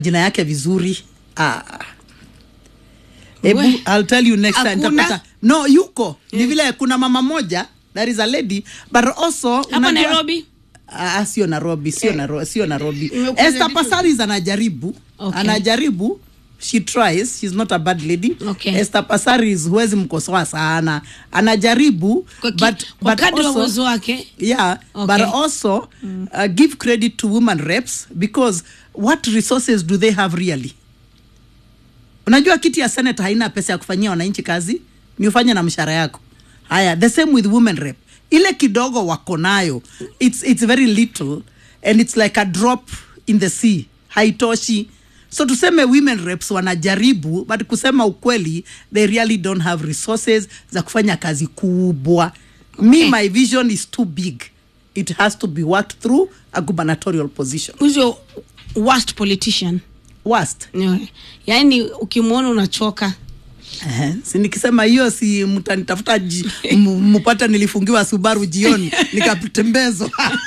jina yake vizuri ah. Ebu, We. I'll tell you next time. Hakuna? Nitapata- No, yuko ni vile kuna mama moja there is a lady but also hapa unajua- nairobi Ah, sio Nairobi, sio Nairobi, sio Nairobi. Imekuja Esther vitu- Passaris anajaribu, Okay. anajaribu. She tries, she's not a bad lady. Okay. Esther Passaris huwezi mkosoa sana. Anajaribu kwa, ki, but kwa but kadri wa also uwezo wake yeah Okay. but also uh, give credit to women reps because what resources do they have really unajua kiti ya senate haina pesa ya kufanyia wananchi kazi ni ufanye na mshahara yako haya the same with women rep ile kidogo wako nayo it's, it's very little and it's like a drop in the sea haitoshi so tuseme women reps wanajaribu but kusema ukweli they really don't have resources za kufanya kazi kubwa me Okay. my vision is too big it has to be worked through a gubernatorial position who's your worst politician worst Anyway, yaani ukimwona unachoka Eh, si nikisema hiyo si mtanitafuta ji- m- mpata nilifungiwa Subaru jioni nikatembezwa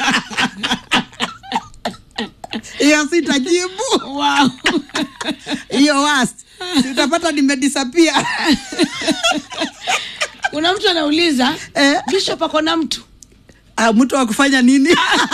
hiyo sitajibu wow. hiyo worst sitapata nimedisapia kuna mtu anauliza Eh. bishop ako na mtu ah, mtu wa kufanya nini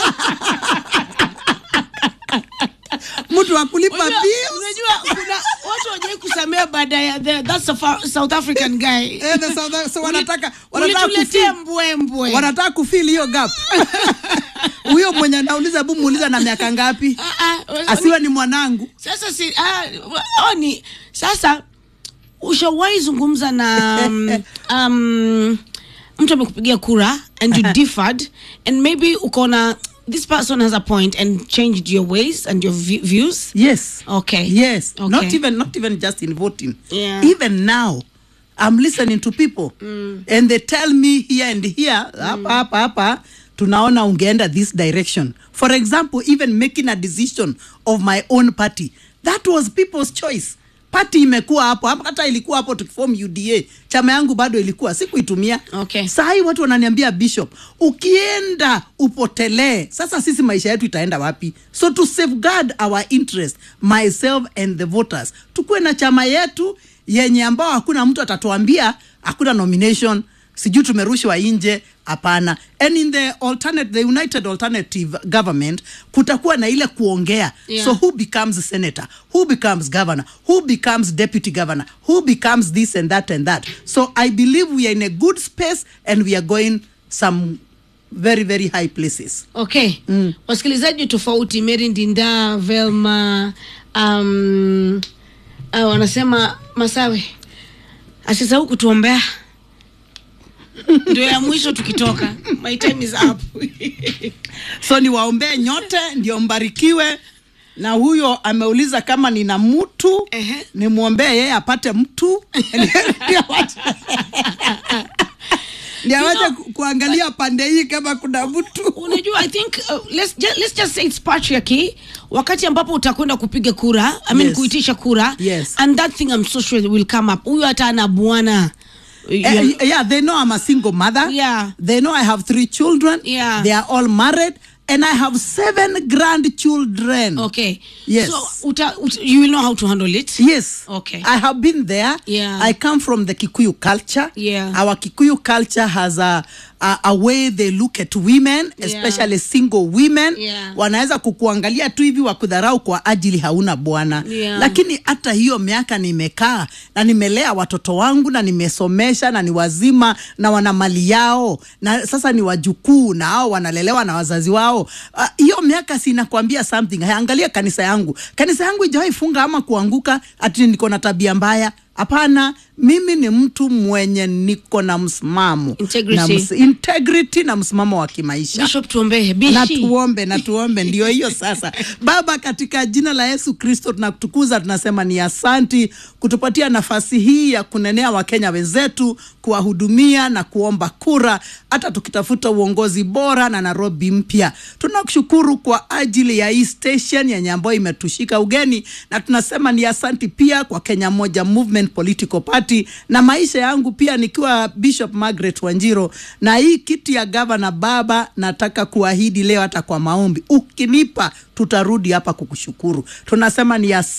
mtu wa kulipa Unajua- bills unajua kuna watu wajai kusamea baada ya the, that's a fa- south african guy Eh, the South- so wanataka wanataka ulituletea kufeel- mbwembwe wanataka kufil hiyo gap huyo mwenye anauliza bu muuliza na miaka ngapi Ah, ah, asiwe ni mwanangu sasa si ah, oh, ni sasa ushawahi zungumza na um, um, mtu amekupigia kura and you differed and maybe ukaona this person has a point and changed your ways and your vi- views yes Okay. yes Okay. not even not even just in voting Yeah. even now i'm listening to people and they tell me here and here hapa hapa hapa tunaona ungeenda this direction for example even making a decision of my own party that was people's choice party imekuwa hapo Hapa- hata ilikuwa hapo tukiform uda chama yangu bado ilikuwa sikuitumia Okay. sahii watu wananiambia bishop ukienda upotelee sasa sisi maisha yetu itaenda wapi so to safeguard our interest myself and the voters tukuwe na chama yetu yenye ambao hakuna mtu atatuambia hakuna nomination sijui tumerushwa nje hapana and in the alternate the united alternative government kutakuwa na ile kuongea Yeah. so who becomes senator who becomes governor who becomes deputy governor who becomes this and that and that so i believe we are in a good space and we are going some very very high places okay mm. wasikilizaji tofauti mary ndinda velma um, uh, wanasema masawe asisahau kutuombea ndio ya mwisho tukitoka my time is up so niwaombee nyote ndio mbarikiwe na huyo ameuliza kama nina mtu Ehe. nimwombee yeye apate mtu Ndio awache- ndio awache know- ku- kuangalia pande hii kama kuna mtu unajua i think uh, let's, just, let's just say it's patriarchy wakati ambapo utakwenda kupiga kura I mean Yes. kuitisha kura Yes. and that thing i'm so sure will come up huyu hata ana bwana Eh, yeah, they know I'm a single mother. Yeah. They know I have three children. Yeah. They are all married. And I have seven grandchildren. okay Yes. so uta, uta, you will know how to handle it Yes. Okay. I have been there. Yeah. I come from the Kikuyu culture. Yeah. Our Kikuyu culture has a, a, a way they look at women, especially single women. Yeah. Wanaweza kukuangalia tu hivi wakudharau kwa ajili hauna bwana. Yeah. Lakini hata hiyo miaka nimekaa na nimelea watoto wangu na nimesomesha na ni wazima na wana mali yao na sasa ni wajukuu na hao wanalelewa na wazazi wao. Ah, Hiyo miaka sinakwambia something. Angalia kanisa yangu. Kanisa yangu ijawahi funga ama kuanguka ati niko na tabia mbaya. Hapana, mimi ni mtu mwenye niko na msimamo Integrity. na ms integrity na msimamo wa kimaisha bishop tuombee na bishi tuombe na tuombe ndio hiyo sasa baba katika jina la yesu kristo tunakutukuza tunasema ni asanti kutupatia nafasi hii ya kunenea wakenya wenzetu kuwahudumia na kuomba kura hata tukitafuta uongozi bora na nairobi mpya tunakushukuru kwa ajili ya hii station yenye ambayo imetushika ugeni na tunasema ni asanti pia kwa kenya moja movement political party na maisha yangu pia nikiwa bishop margaret wanjiro na hii kiti ya gavana baba nataka kuahidi leo hata kwa maombi ukinipa tutarudi hapa kukushukuru tunasema ni